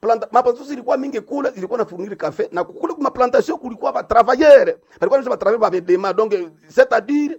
planta maplantation zilikuwa mingi kule zilikuwa na fournir café na kule kuma plantation kulikuwa ba travailleurs balikuwa ba travailleurs ba bedema donc c'est à dire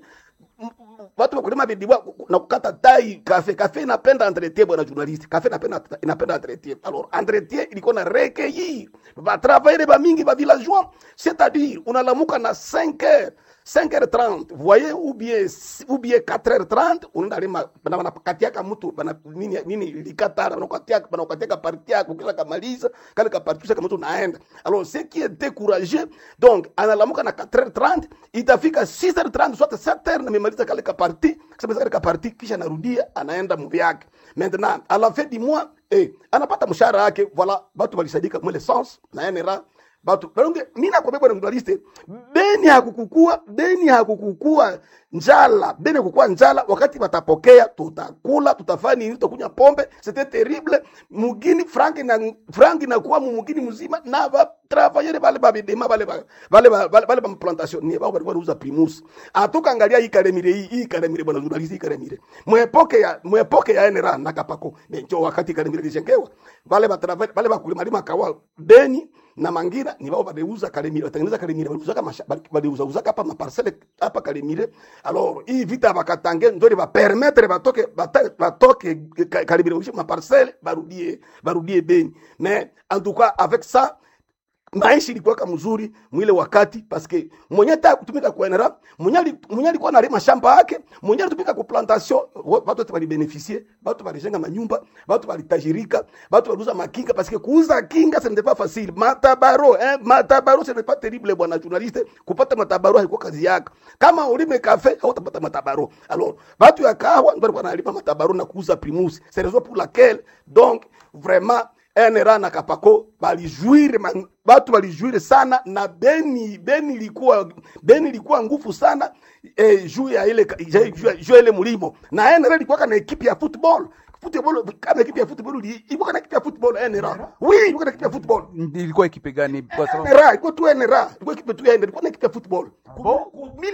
watu wakulima bidibwa na kukata tai kafe kafe inapenda entretien bwana journaliste kafe inapenda inapenda entretien alors entretien ilikuwa na recueillir ba travailler ba mingi ba villageois c'est-à-dire unalamuka na 5 heures 5h30 voyez ou bien ou bien 4h30 unaenda lima bana banakatiaka mtu bana nini nini likatara banakatiaka banakatiaka parti yako kila kamaliza kale ka parti kama mtu naenda alors ce qui est découragé donc analamuka na 4h30 itafika 6h30 soit 7h na memaliza kale ka parti kama kale ka parti kisha narudia anaenda mvi yake maintenant à la fin du mois eh anapata mshahara yake voilà watu walisadika mwele sens na NRA batu balonge mimi nakwambia bwana mdaliste beni hakukukua beni hakukukua njala beni hakukukua njala wakati watapokea tutakula tutafanya nini tutakunywa pombe c'était terrible mugini frank na frank na kuwa mugini mzima na ba travailler bale ba bidema bale ba bale ba bale ba plantation ni bao balikuwa uza primus atuka angalia hii karemire hii hii karemire bwana journalist hii karemire mwepoke ya mwepoke ya NRA na kapako ndio wakati karemire lijengewa bale ba travailler bale ba kulima lima kawa beni na mangira ni bao badeuza Kalemire, watengeneza Kalemire, waliuza kama badeuza uza hapa maparcelle hapa Kalemire. Alors hii vita bakatange ndio li ba permettre batoke batoke Kalemire ushi maparcelle barudie barudie Beni. Mais en tout cas avec ça maisha ilikuwa kama mzuri mwile wakati paske mwenye ta kutumika kwa NRA mwenye mwenye alikuwa analima shamba yake mwenye alitumika kwa plantation watu wote walibeneficie watu walijenga manyumba watu walitajirika watu waliuza makinga paske kuuza kinga ce n'était pas facile matabaro eh matabaro ce n'est pas terrible bwana journaliste kupata matabaro haikuwa kazi yako kama ulime kafe hautapata matabaro alors watu ya kahawa ndio walikuwa wanalima matabaro na kuuza primus c'est raison pour laquelle donc vraiment NRA na Kapako balijuire batu balijuire sana na Beni Beni ilikuwa Beni ilikuwa nguvu sana eh, juu ya ile juu ya ile mulimo na NRA ilikuwa kana ekipi ya football football kama ekipi ya football ilikuwa kana ekipi ya football NRA oui ilikuwa kana ekipi ya football ilikuwa ekipe gani kwa sababu NRA ilikuwa tu NRA ilikuwa ekipi tu NRA ilikuwa na ekipi ya football Bo?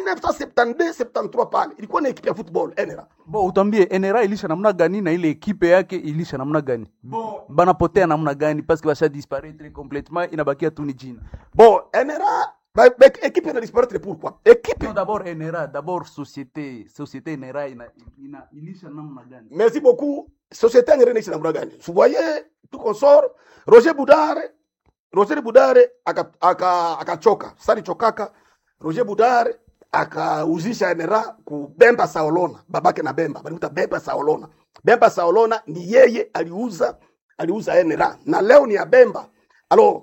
1972 73 pale ilikuwa na ekipi ya football NRA bo utambie NRA ilisha namna gani na ile ekipe yake ilisha namna gani Bo. banapotea namna gani parce que basha disparaître complètement inabakia tu ni jina bon NRA ba, ba, ekipe ina disparaître pourquoi ekipe non d'abord NRA d'abord société société NRA ina, ina ilisha namna gani Merci beaucoup. Société anglaise na namna gani? Vous voyez tout consort Roger Boudare Roger Boudare akachoka aka, aka sali chokaka Roger Boudare akauzisha NRA ku Bemba Saolona babake na Bemba balimuta Bemba Saolona Bemba Saolona ni yeye aliuza aliuza NRA na leo ni ya Bemba alors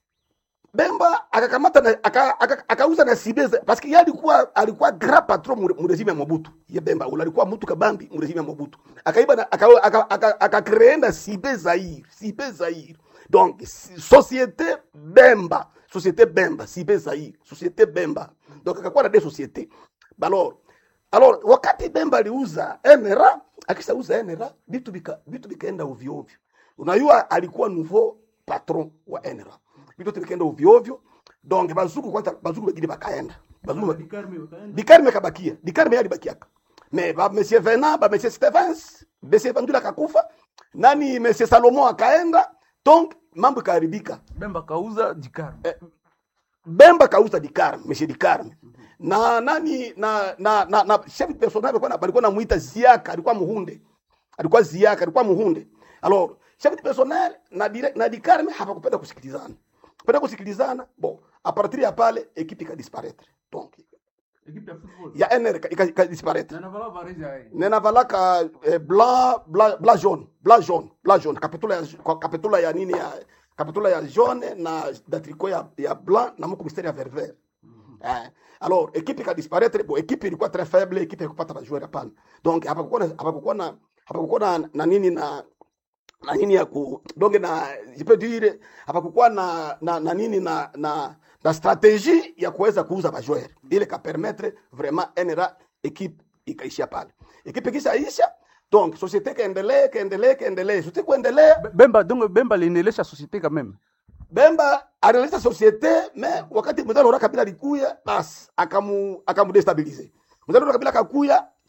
Bemba akakamata na aka, aka, akauza na Sibeza parce que yeye alikuwa alikuwa grand patron mu mu regime ya Mobutu. Ye Bemba ule alikuwa mtu kabambi mu regime ya Mobutu. Akaiba na aka aka, aka, aka créer na Sibe Zaire, Sibe Zaire. Donc société Bemba, société Bemba, Sibe Zaire, société Bemba. Donc akakuwa na des sociétés. Alors alors wakati Bemba aliuza NRA, akishauza NRA vitu vika vitu vikaenda ovyo ovyo. Unajua alikuwa nouveau patron wa NRA vitu vikaenda ovyo ovyo donc bazuku kwanza bazuku wengine bakaenda bazuku dikarme kabakia dikarme yali bakiaka mais ba monsieur Venant ba monsieur Stephens monsieur Vandula kakufa nani monsieur Salomon akaenda donc mambo kaharibika Bemba kauza dikar eh, Bemba kauza dikarme monsieur dikarme na nani na na na, na chef personnel alikuwa alikuwa namuita Ziaka alikuwa muhunde alikuwa Ziaka alikuwa muhunde alors chef personnel na direct na dikarme hapakupenda kusikilizana penda kusikilizana bon a partir ya pale ekipe ikadisparaître donc ekipe ya football ya NR ikadisparaître na navala vareza hai nena valaka eh, blanc blanc blanc jaune blanc jaune blanc jaune kapitula ya kapitula ya nini ya kapitula ya jaune na da tricot ya, ya blanc na moko mistari ya vert vert eh, alors ekipe ikadisparaître bon ekipe ilikuwa très faible ekipe ikupata bajoueur hapana donc hapakukuwa na hapakukuwa na hapakukuwa na, na nini na na nini ya ku donc na je peux dire hapakukuwa na, na, na nini na na na stratégie ya kuweza kuuza bajoueur ile ka permettre vraiment NRA equipe ikaishia pale equipe ikishaisha donc société kaendelee kaendelee kaendelee société kuendelea Bemba donc Bemba liendelesha société quand même Bemba alianzisha société mais wakati mzalo Laurent Kabila alikuya bas akamu akamudestabilize mzalo Laurent Kabila akakuya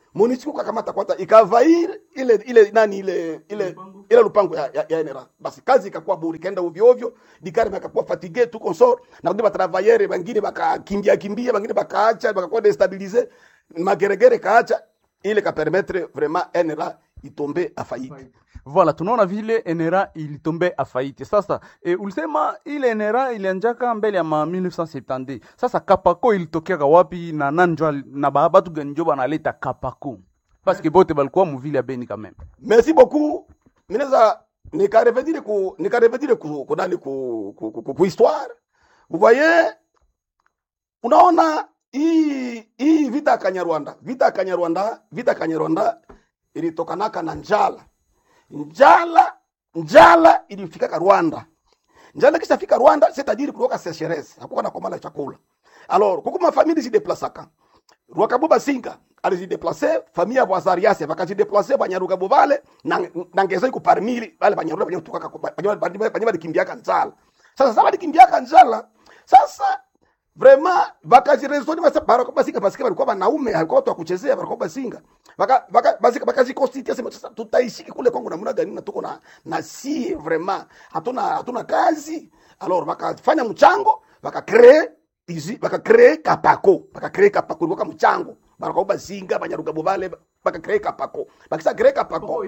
MONUSCO kakamata kwanza ikavair ile ile nani ile ile Lupango. ile lupango ya, ya, ya NRA basi kazi ikakuwa bure ikaenda ovyo ovyo dikari bakakuwa fatigue tu consort na kundi batravailleur bangine bakakimbia kimbia bangine bakaacha bakakuwa destabiliser mageregere kaacha ile ka permettre vraiment NRA itombe afaite Voilà, tunaona vile NRA ilitombe afaiti. Sasa e, ulisema ile NRA ilianjaka mbele ya ma 1970. Sasa Kapako ilitokeaka wapi na nani njo ali- na ba- batu gani njo banaleta Kapako? Parce que bote balikuwa muvile ya Beni quand même. merci beaucoup mineza nikarevedire ku nikarevedire ku ku nani ku ku, ku, ku, ku histoire vous voyez unaona hii hii vita ya Kanyarwanda vita ya Kanyarwanda vita ya Kanyarwanda ilitokanaka na njala njala njala ilifikaka Rwanda njala kisha fika Rwanda c'est-à-dire kulikuwa sécheresse hakuwa na komala chakula alors kuko mafamili zideplasaka Rwakabuba Singa alijideplace famille ya Bwazariase bakajideplace Banyarugabo bale na, na ngeza iko parmi bale Banyaruga banyo tukaka banyo balikimbiaka njala sasa sasa balikimbiaka njala sasa vraiment bakajiresoni basa barako basika basika balikuwa banaume alikuwa watu wa kuchezea barako basinga baka baka basika bakajikonstitute sema sasa tutaishiki kule Kongo namna gani na tuko na na si vraiment hatuna hatuna kazi alors bakafanya mchango bakacree izi bakacree kapako bakacree kapako ilikuwa kama mchango barako basinga banyarugabo bale bakacree kapako bakisa cree kapako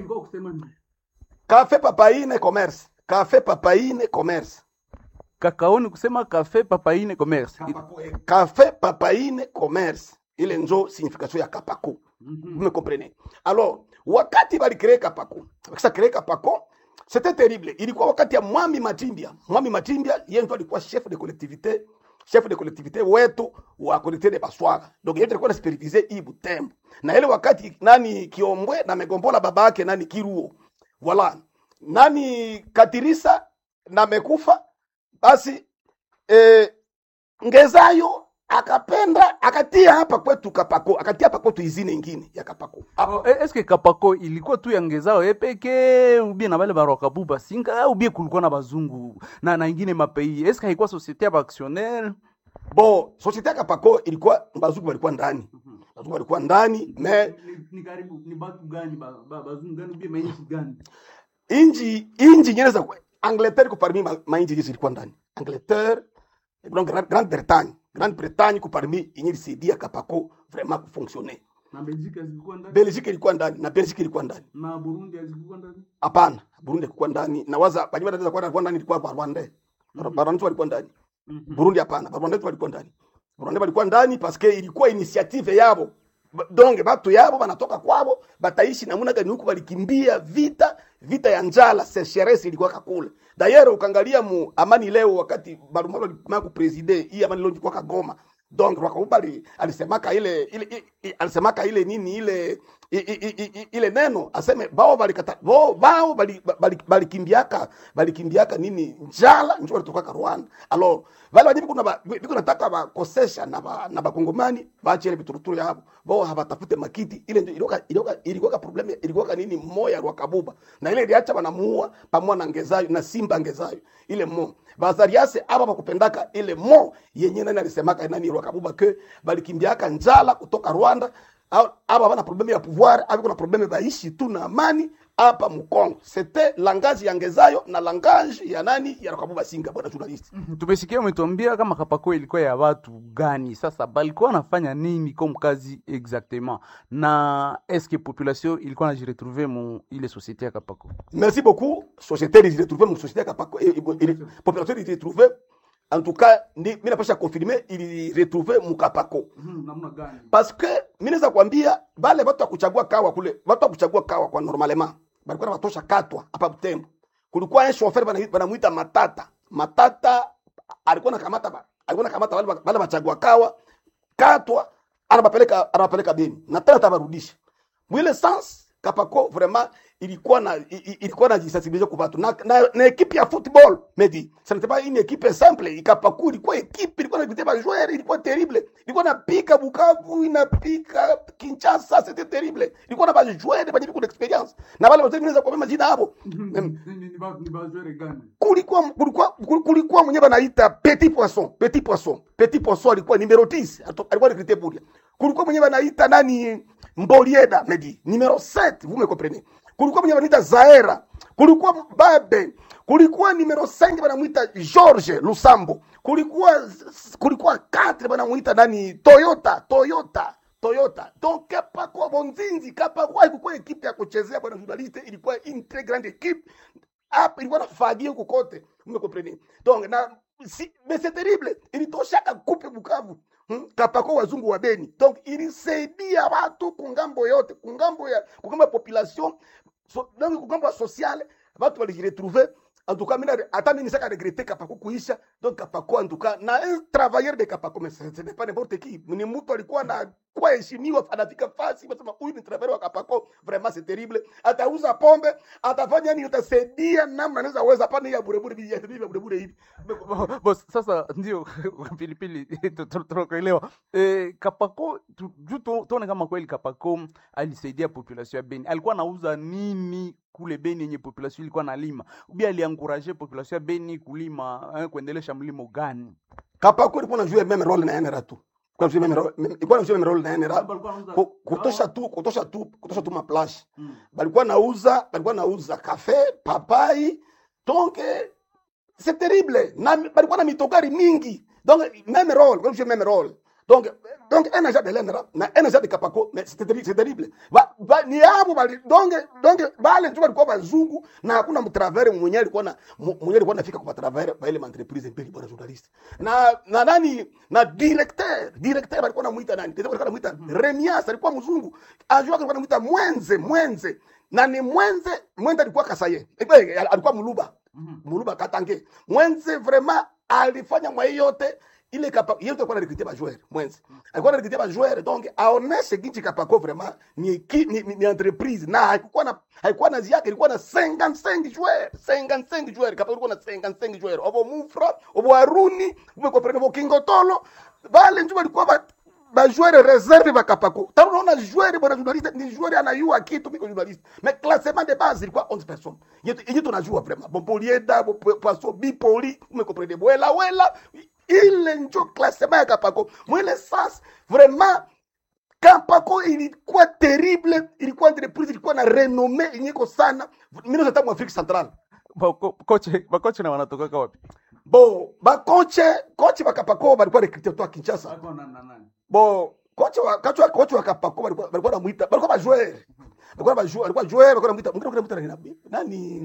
cafe papaine commerce cafe papaine commerce Kakaoni kusema cafe papaine commerce. Café Papaine Commerce. Ile njo signification ya Kapako. Vous me comprenez? Alors, wakati bali créer Kapako. Wakisa créer Kapako, c'était terrible. Ilikuwa wakati ya Mwami Matimbia. Mwami Matimbia yeye ndo alikuwa chef de collectivité, chef de collectivité wetu wa collectivité de Baswaga. Donc yeye alikuwa anaspiritize hii Butembo. Na ile wakati nani Kiombwe na megombola baba yake nani Kiruo. Voilà. Nani Katirisa na mekufa basi eh, ngezayo akapenda akatia hapa kwetu kapako akatia hapa kwetu izine ingine ya kapako Oh, e- Eske Kapako ilikuwa tu ya ngezao epeke ubie na bale barwakabu basinga au ubie kulikuwa na bazungu na na ingine mapei. Eske haikuwa societe ya baactionnaire? bo societe ya kapako ilikuwa bazungu walikuwa ndani bazungu walikuwa ndani me ni karibu ni batu gani bazungu gani ubie mainchi gani? inji inji nyene za Angleterre ko parmi ma, ma inji zilikuwa ndani Angleterre donc Grande Grande Bretagne Grande Bretagne ko parmi inyi ilisaidia kapako vraiment kufonctionner Na Belgique zilikuwa ndani? Belgique ilikuwa ndani na Belgique ilikuwa ndani Na Burundi zilikuwa ndani? hapana Burundi ilikuwa ndani na waza banyuma wanaweza kuwa ndani ilikuwa Rwanda Rwanda walikuwa ndani Burundi hapana, Barwanda walikuwa ndani. Barwanda walikuwa ndani paske ilikuwa initiative yabo. Ba- Donc batu yabo banatoka kwabo bataishi namuna gani huku balikimbia vita vita ya njala sécheresse ilikuwa kakule. D'ailleurs ukangalia mu amani leo wakati Barumalo alikumaka kupreside hii amani leo ilikuwa kagoma. Donc Rwakubali alisemaka ile ile i- i- alisemaka ile nini ile i- i- i- i- ile neno aseme bao balikata bao bao bali- bali- balikimbiaka balikimbiaka nini njala njo walitoka Rwanda alors vale vadi biko na ba- biko nataka bakosesha na ba, na bakongomani baache ile bituruturu yabo bao habatafute makiti ile ndio ilikuwa ilikuwa ilikuwa problem ilikuwa nini moya rwa kabuba na ile iliacha banamuua pamoja na ngezayo na simba ngezayo ile mo bazariase aba bakupendaka ile mo yenye nani alisemaka nani rwa kabuba ke balikimbiaka njala kutoka Rwanda au- aba bana probleme ya pouvoir abi kuna probleme baishi tu na amani hapa Mkongo. C'était langage ya Ngezayo na langage ya nani ya Rakabuba Singa, bwana journalist. Tumesikia umetuambia kama Kapako ilikuwa ya watu gani. Sasa balikuwa wanafanya nini comme kazi exactement, na eske population ilikuwa najiretrouve mu ile societe ya Kapako? Merci beaucoup. Société il s'est trouvé mon société kapako eh, eh, il- population il s'est trouvé en tout cas ni mimi napasha confirmer il retrouvé mukapako namna gani? parce que mimi naweza kuambia bale watu wa kuchagua kawa kule watu wa kuchagua kawa kwa normalement balikuwa na watosha katwa hapa Butembo kulikuwa un chauffeur bana banamuita Matata Matata alikuwa nakamata ba- alikuwa nakamata wale wale wachagua kawa katwa anabapeleka anabapeleka Beni na tena atabarudisha mwile sans kapako vraiment ilikuwa na i- i- ilikuwa na jisensibiliser kwa watu na, na, na ekipe ya football medi ce n'était pas une équipe simple ikapaku ilikuwa ekipe ilikuwa na recruter ba joueurs ilikuwa terrible ilikuwa na pika Bukavu inapika Kinshasa c'était terrible ilikuwa na ba joueurs wenye kuna experience na wale wote naweza kwa majina hapo kulikuwa kulikuwa kulikuwa mwenye banaita petit poisson petit poisson petit poisson alikuwa numero 10 ato- alikuwa recruter Buria kulikuwa mwenye banaita nani Mbolieda Medi numero 7 vous me comprenez kulikuwa mwenye banaita Zaera kulikuwa Babe kulikuwa numero 5 banamuita George Lusambo kulikuwa kulikuwa 4 banamuita nani Toyota Toyota Toyota donc Kapakwa Bonzinzi Kapakwa ilikuwa ekipe ya kuchezea bwana journaliste ilikuwa une très grande équipe hapa ilikuwa nafagia huko kote umekompreni donc na si, mais c'est terrible ilitoshaka kupe Bukavu hmm? kapako wazungu wa Beni donc ilisaidia watu kungambo yote kungambo ya kungambo ya population so, donc kungambo ya sociale watu walijiretrouver en tout cas mina hata mimi nisaka regretter kapako kuisha donc kapako en tout cas na un travailleur de kapako mais ce ce n'est pas n'importe qui ni mtu alikuwa na kwa heshimiwa anafika fasi basema huyu ni travailleur wa kapako vraiment c'est terrible atauza pombe atafanya nini utasaidia namna anaweza weza pana ya burebure bibi ya bibi ya burebure hivi Bo- Boss, sasa ndio pilipili tu- tu- tunakuelewa. Eh, Kapako tu- juu tu- tuone kama kweli Kapako alisaidia population ya Beni. Alikuwa anauza nini kule Beni yenye population ilikuwa nalima? Ubi alianguraje population ya Beni kulima eh, kuendelesha mlimo gani? kapako ilikuwa na jouer même rôle na NRA tu kwa jouer même rôle même- ilikuwa na jouer même rôle na NRA Ku- kutosha tu kutosha tu kutosha tu maplash Mm. balikuwa nauza balikuwa nauza kafe papai donc eh, c'est terrible na balikuwa na mitogari mingi donc même rôle comme je même rôle donc donc un agent de l'ENRA na un agent de Kapako mais c'est terrible c'est terrible ba, ba, ni hapo bali donc donc bale tu balikuwa bazungu na hakuna mtravere mwenye alikuwa na mu- mwenye alikuwa anafika kwa travere ba ile entreprise mbili bwana journalist na na nani na directeur directeur alikuwa anamuita nani directeur alikuwa anamuita Remias alikuwa mzungu ajua alikuwa anamuita Mwenze Mwenze na ni Mwenze Mwenze alikuwa Kasaye Eh, alikuwa Muluba Muluba Katange Mwenze vraiment alifanya mwa hii yote ile kapa yote alikuwa anarekrutia ba joueur Mwenze alikuwa anarekrutia ba joueur donc aoneshe kinchi kapako vraiment ni, ki, ni, ni, ni entreprise na haikuwa na haikuwa na ziake ilikuwa na 55 joueurs 55 joueurs kapako ilikuwa na 55 joueurs obo Mufra obo Aruni umekomprendre bo Kingotolo bale ndio walikuwa ba bajoueur reserve bakapako tano naona joueur bwana journaliste ni joueur anayua kitu miko journaliste mais classement de base ilikuwa 11 personnes yetu yenyewe tunajua vraiment Bompolieda bo Poisson Bipoli umekomprendre Bwela Wela ile njo classement ya kapako mwele sas vraiment Kapako ilikuwa terrible, ilikuwa entreprise ilikuwa na renome inyeko sana. Mimi nataka mu Afrique Centrale. Ba- ko- Koche bakoche na wanatoka wapi? Bo, ba koche, koche ba Kapako balikuwa recruter toka Kinshasa. Bo, koche wa koche wa koche wa Kapako balikuwa balikuwa namuita, balikuwa ba joueur. Balikuwa ba joueur, balikuwa joueur, balikuwa namuita, mwingine anamuita nani? Nani?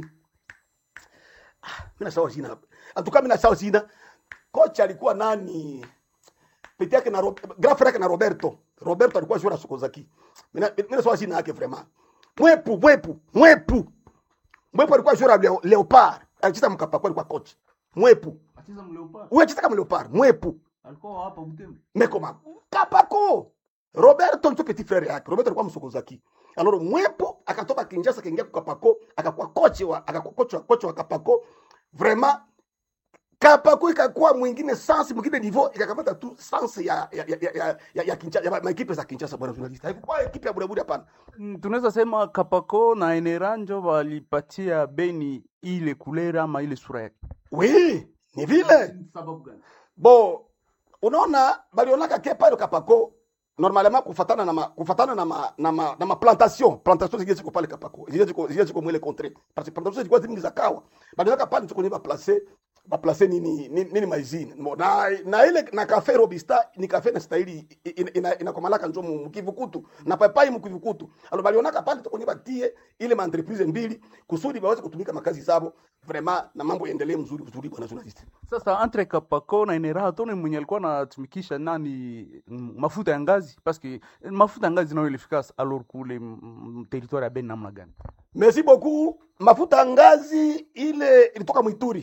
Ah, mimi nasahau jina. Atuka mimi nasahau jina. Kocha alikuwa nani? pete yake na Rob- grand frère yake na Roberto. Roberto alikuwa joueur na Sokozaki. Mimi mimi nasahau jina yake vraiment. Mwepu, mwepu, mwepu. Mwepu alikuwa joueur ya Leo- Leopard. Alicheza mkapako alikuwa coach. Mwepu. Wewe acheza kama Leopard, mwepu. Mekoma. Kapako. Roberto ndio petit frère yake. Roberto alikuwa msokozaki. Alors mwepo akatoka Kinshasa kaingia kwa Kapako, akakuwa coach wa akakuwa coach wa coach wa Kapako. Vraiment Kapako ikakuwa mwingine sans mwingine niveau ikakamata tu sans ya ya ya ya ya, ya Kinshasa ya ma equipe za Kinshasa bwana journalist. Haikuwa equipe ya buraburi hapana. Mm, tunaweza sema Kapako na Eneranjo walipatia Beni ile kulera ama ile sura yake. Oui, ni vile. Sababu gani? bo unaona balionaka ke pale kapako normalement kufatana na ma, kufatana na ma, na ma, na ma plantation plantation zingine ziko pale kapako zingine ziko zingine ziko mwele contre parce que plantation zilikuwa zingi za kawa balionaka pale tuko ni ba placer ba placer nini nini, nini maizini Mo- na na ile na cafe robista ni cafe na stahili ina, ina, ina komalaka njo mu kivukutu na papai mu kivukutu alo balionaka pale tuko ni batie ile ma entreprise mbili kusudi baweze kutumika makazi zabo vraiment na mambo yaendelee mzuri mzuri bwana journalist Sasa entre Kapako na Enera tone mwenye alikuwa anatumikisha nani mm, mafuta ya ngazi paske mafuta ya ngazi nayo ilifika alors kule mm, mm, territoire ya Beni namna gani? Merci beaucoup. Mafuta ya ngazi ile ilitoka Mwituri.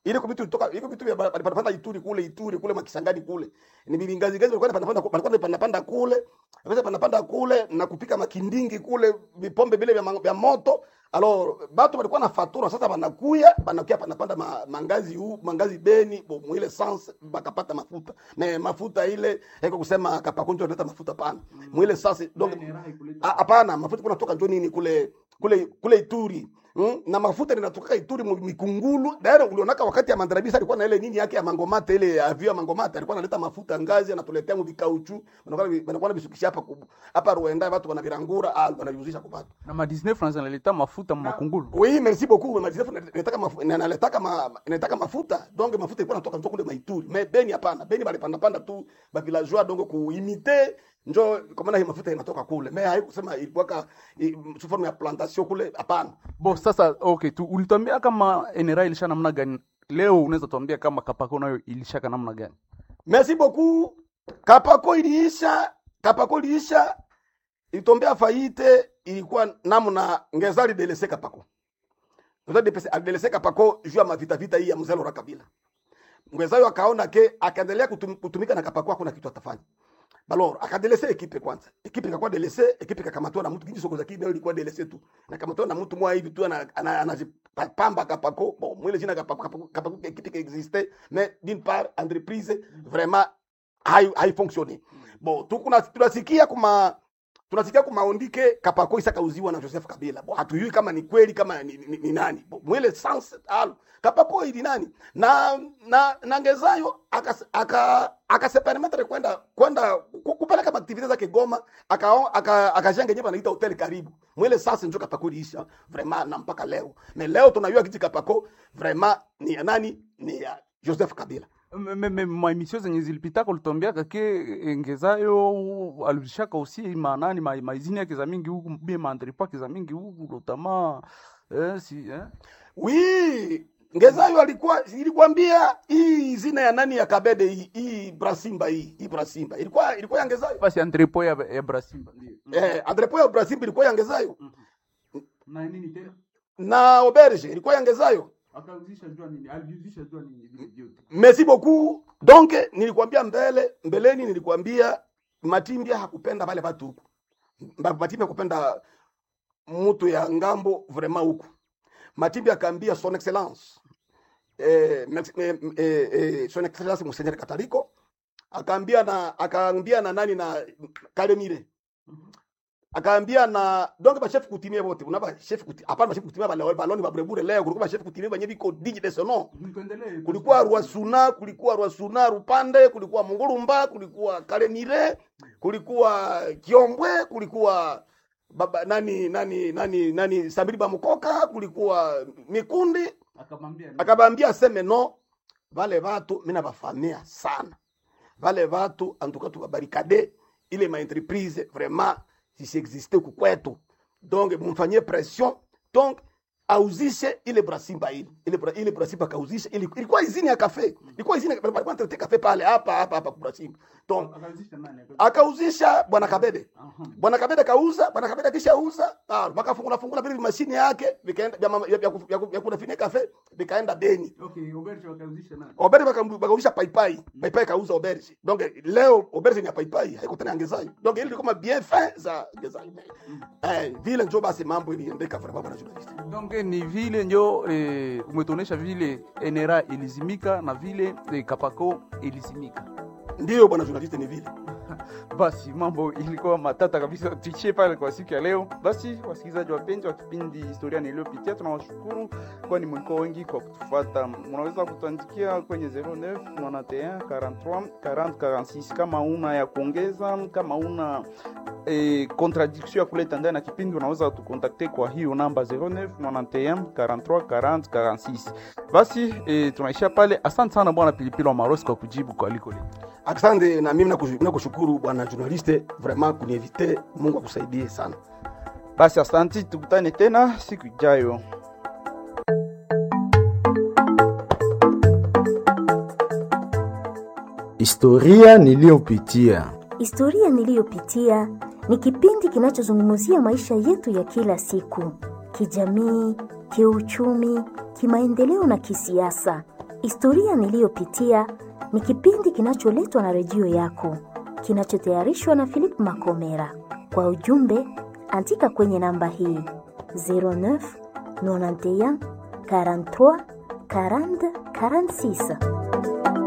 ile kwa vitu kutoka iko vitu vya panapanda Ituri kule Ituri kule makisangani kule ni bilingazi gazi walikuwa panapanda palikuwa panapanda kule wakati panapanda kule na kupika makindingi kule vipombe vile vya, ma- vya moto alors batu walikuwa na fatura sasa banakuya banakuya panapanda ma, mangazi huu mangazi beni bo, mwile sans bakapata mafuta me mafuta ile haiko kusema kapakunjo naleta mafuta pana mwile sans donc Ah, hapana mafuta kuna toka njo nini kule kule kule Ituri Mm? na mafuta linatoka Ituri mu- mikungulu daire ulionaka wakati ya mandarabisa alikuwa na ile nini yake ya mangomata ile avio ya mangomata alikuwa analeta mafuta ngazi anatuletea mu vikauchu wanakuwa wanakuwa bisukisha hapa ku- hapa Rwanda watu wanavirangura ah wanayuzisha kwa watu na ma 19 francs analeta mafuta makungulu oui merci beaucoup madisef nataka mafuta nataka ma, nataka mafuta donc mafuta ilikuwa natoka njo kule maituri mais beni hapana beni bali panda panda tu ba villageois donc kuimite njo kwa maana hii mafuta inatoka kule mais haikusema ilikuwa ka i- sous forme ya plantation kule hapana bo sasa okay tu ulituambia kama NRA ilisha namna gani leo unaweza tuambia kama kapako nayo ilishaka namna gani Merci beaucoup. Kapako iliisha, Kapako iliisha, ilitombea faite, ilikuwa namna ngezali delese Kapako. Ngezali delese delese Kapako juu ya mavita vita hii ya mzee Laurent Kabila. Ngezali akaona ke akaendelea kutum, kutumika na Kapako hakuna kitu atafanya. Balor akadelese ekipe kwanza. Ekipe ikakuwa delese, ekipe ikakamatwa na mtu kingi soko za kibe ilikuwa delese tu. Na kamatwa na mtu mwa hivi tu ana- ana- anajipamba Kapako. Bon, mwile jina Kapako Kapako, Kapako ekipe qui existait mais d'une part entreprise vraiment hai haifonctionne. Bon, tukuna tunasikia kuma tunasikia kumaondike Kapako isakauziwa na Joseph Kabila. Bon, hatujui kama ni kweli kama ni, ni, ni nani. Bon, mwile sans al Kapako ili nani? Na na na Ngezayo aka aka akasepermetre kwenda kwenda ku- kupeleka maaktivite zake Goma aka aka akajenga yenyewe anaita hotel karibu. Mwile sasa ndio Kapako iliisha vraiment na mpaka leo. Mais leo tunajua kiti Kapako vraiment ni ya nani? Ni ya Joseph Kabila. maemission zenye zilipitaka ulituambiaka ke engezayo alishaka usi manani ma- maizini yake za mingi huku bie maandripo yake za mingi huku lotama eh, si, eh? Oui, Ngezayo alikuwa ilikwambia hii zina ya nani ya Kabede hii hii Brasimba hii hii Brasimba ilikuwa ilikuwa ya Ngezayo. basi andripo ya, ya brasimba ndio Eh, Andrepo ya Brasimba ilikuwa ya Ngezayo na nini tena na Auberge ilikuwa ya Ngezayo. akauzisha jua nini aliuzisha jua nini vile vyote Merci beaucoup. Donc nilikwambia mbele mbeleni nilikwambia Matimbia hakupenda wale watu huku. Mba- Matimbia hakupenda mtu ya ngambo vraiment huku. Matimbia akaambia son excellence eh, mex- eh, eh, eh, son excellence Monseigneur Kataliko akaambia na akaambia na nani na Kalemire akaambia na donc ba chef coutumier wote unaba chef coutumier hapana ba chef coutumier ba baloni ba brebure leo kulikuwa ba chef coutumier wenye biko digne de son nom kulikuwa Rwasuna, kulikuwa Rwasuna Rupande, kulikuwa Mungurumba, kulikuwa Kalemire, kulikuwa Kiombwe, kulikuwa baba nani nani nani nani Sabiri Bamukoka, kulikuwa Mikundi. akamwambia Akabambia aseme no, vale watu mimi nabafamia sana, vale watu antuka tukabarikade ile ma entreprise vraiment zisiexiste huku kwetu, donc mumfanyie pression donc auzishe ile brasimba ile ile bra, ile brasimba kauzishe ili, ilikuwa izini ya kafe ilikuwa izini walikuwa wanatete kafe pale hapa hapa hapa brasimba donc akauzisha nani akauzisha bwana Kabede bwana Kabede kauza bwana Kabede akishauza ah wakafungula fungula vile mashine yake vikaenda vya mama- vya vya ku- vya ku- vya kunafine kafe vikaenda Beni okay oberge wakauzisha nani Oberge waka- wakauzisha paipai paipai kauza Oberge donc leo Oberge ni ya paipai haiko tena Ngezayo donc ile kama bien fin za Ngezayo eh vile ndio basi mambo iliendeka vraiment bwana journalist donc ni vile njo eh, umetuonesha vile NRA ilizimika na vile eh, Kapako ilizimika. ndio bwana journalist ni vile Basi mambo ilikuwa matata kabisa, tuishie pale kwa siku ya leo. Basi wasikilizaji wapenzi wa kipindi historia niliyopitia, tunawashukuru kwani mlikuwa wengi kwa kutufuata. Mnaweza kutuandikia kwenye 09 91 43 40 46 kama una ya kuongeza, kama una eh, contradiction ya kuleta ndani ya kipindi, unaweza tukontakte kwa hiyo namba 09 91 43 40 46. Basi eh, tunaishia pale. Asante sana bwana Pilipili wa Marosi kwa kujibu kwa aliko letu. asante na mimi nakushu- nakushukuru bwana journaliste vraiment kuniinvite Mungu akusaidie sana Basi asanti, tukutane tena siku ijayo. Historia niliyopitia. Historia niliyopitia ni kipindi kinachozungumzia maisha yetu ya kila siku, kijamii, kiuchumi, kimaendeleo na kisiasa. Historia niliyopitia ni kipindi kinacholetwa na redio yako, kinachotayarishwa na Philip Makomera. Kwa ujumbe, andika kwenye namba hii 09 91 43 40 46.